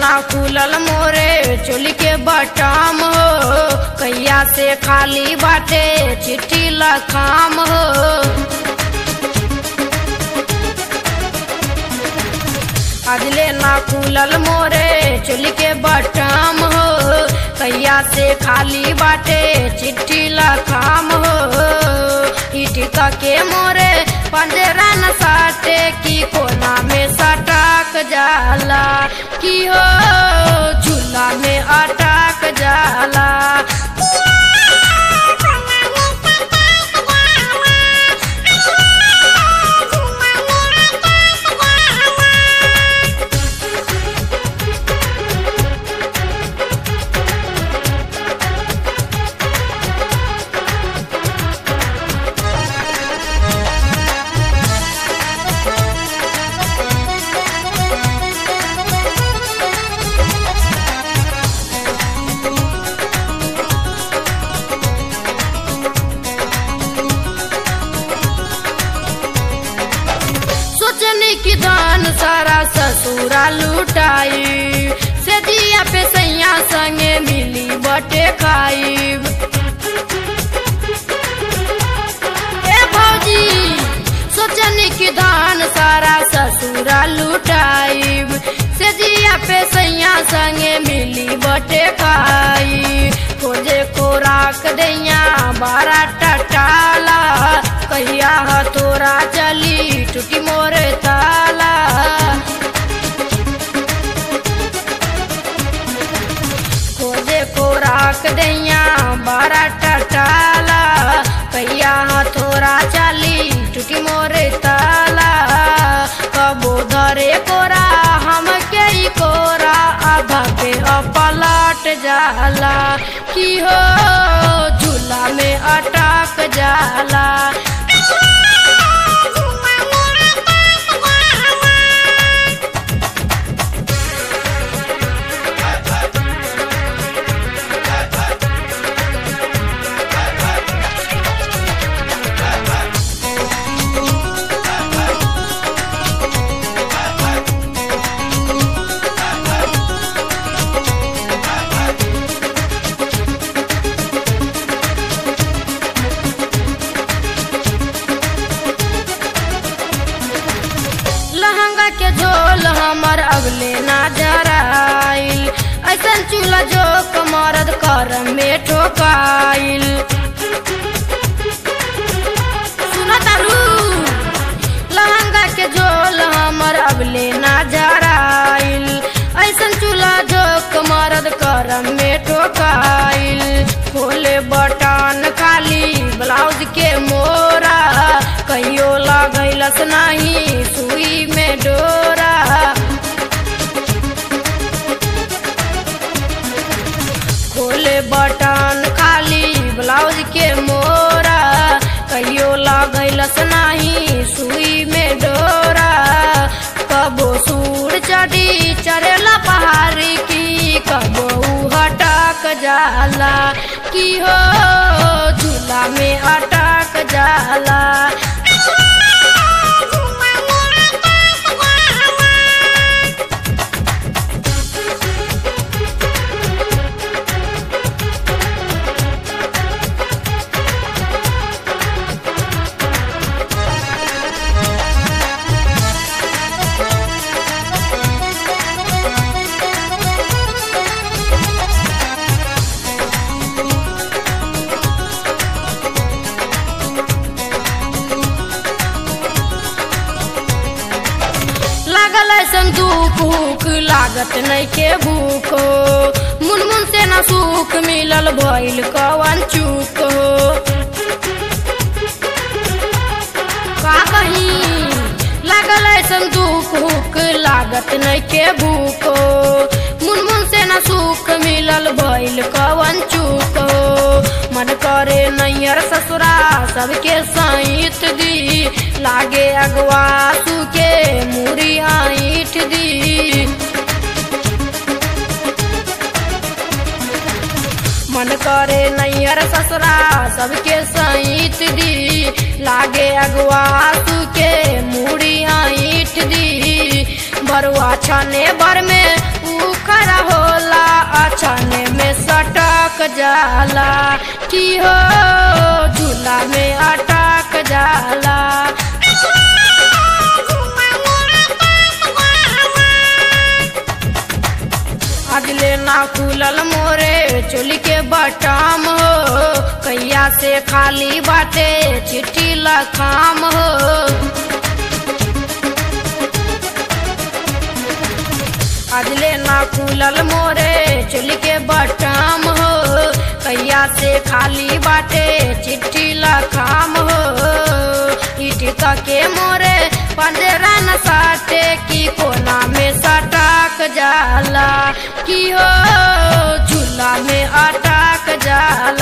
ना खुलल मोरे चोली के बटाम हो कैया से खाली बाटे चिट्ठी लखाम हो अजले ना खुलल मोरे चोली के बटाम हो कैया से खाली बाटे चिट्ठी लखाम हो इटिक के मोरे पंजरा न साटे की कोना में सटक जाला की हो झूला में अटक जाला सोचने की दान सारा ससुरा लुटाई से दिया पे सैया संगे मिली बटे खाई ए भौजी सोचने की धान सारा ससुरा लुटाई से दिया पे सैया संगे मिली बटे खाई खोजे खोराक दैया बारा टटाला कहिया हथोरा चली टूटी मोरे ताला खोजे खोराक दैया बारा टटाला कहिया हथोरा चली टूटी मोरे ताला कबो धरे कोरा हम के ई कोरा आधा पे अपलट जाला की हो झूला में अटक जाला लहंगा के झोल हमर अगले ना जराइल ऐसन चूल्हा जो कमरद कर में ठोकाइल सुना तारू लहंगा के झोल हमर अगले ना जराइल ऐसन चूल्हा जो कमरद कर में ठोकाइल खोले बटन खाली ब्लाउज के मोरा कहियो लगैलस नहीं सुई में डोरा खोले बटन खाली ब्लाउज के मोरा कहियो लगैलस नहीं सुई में डोरा कबो सूर चढ़ी चढ़ेला पहाड़ी की कबो ऊ हटक जाला की हो झूला में अटक जाला लागल ऐसन दुख हुक लागत नहीं के भूखो मुन मुन से ना सुख मिलल भइल कवन चूक हो का कही लागल ऐसन दुख हुक लागत नहीं के भूखो मुन मुन से ना सुख मिलल भइल कवन चूक हो मन करे नैयर ससुरा सबके सहित दी लागे अगवा सुके मुरी आईठ दी मन करे नैयर ससुरा सबके सहित दी लागे अगवा सुके मुड़ी ईट दी बरुआ छने बर में उखा जाला की हो झूला में अटक जाला अगले ना खुलल मोरे चोली के बटाम हो कैया से खाली बाटे चिट्ठी लखाम हो अगले ना खुलल मोरे चोली के बटाम हो कैया से खाली बाटे चिट्ठी लखाम हो इटिक के मोरे पंजरा न साटे की कोना में सटाक जाला की हो झूला में अटक जाला